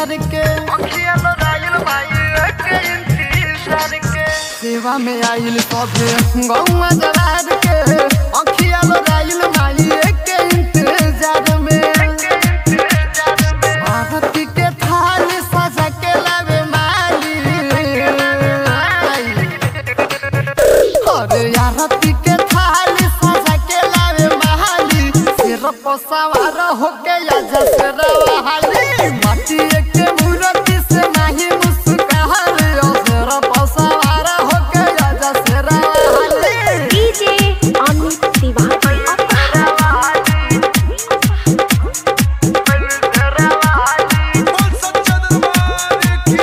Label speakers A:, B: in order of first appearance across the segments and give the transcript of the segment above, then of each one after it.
A: इंतजार के
B: अखिया लोराइल माई के इंतजार के
A: सेवा में आइल सभे गौवा जवार के अखिया लोराइल माई के इंतजार में
B: इंतजार में
A: आरती के थाल सजा के लावे माली अरे आरती के थाल सजा के लावे माली सिर पर सवार होके आजा शेरवा हाली माटी के मूर्ति से नहीं मुस्कान सिर पर सवार होके आजा शेरवा हाली
C: डीजे अमित तिवारी
D: बोल सच्चा दरबार की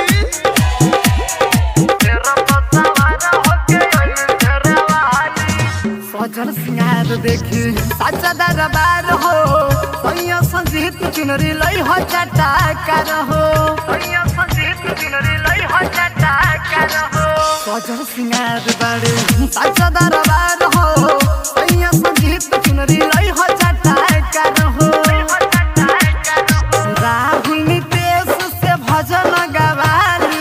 A: सजल सिंगार देखी साचा दरबार हो सैया संजीत चुनरी लई हो चटाकर हो सजल सिंगार बारे साचा दरबार हो सैया संजीत चुनरी लई हो चटाकर हो राहुल नितेश से भजन गवाली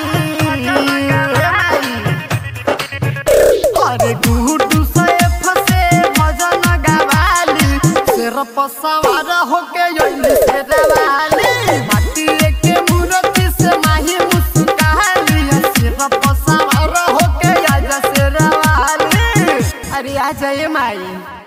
A: अरे गुड्डू सैफ से भजन गवाली सिर पर सवार होके अइली शेरवाली माटी के मूर्ति से माही मुस्काली सिर पर सवार होके आजा शेरवाली अरे आ जाए माई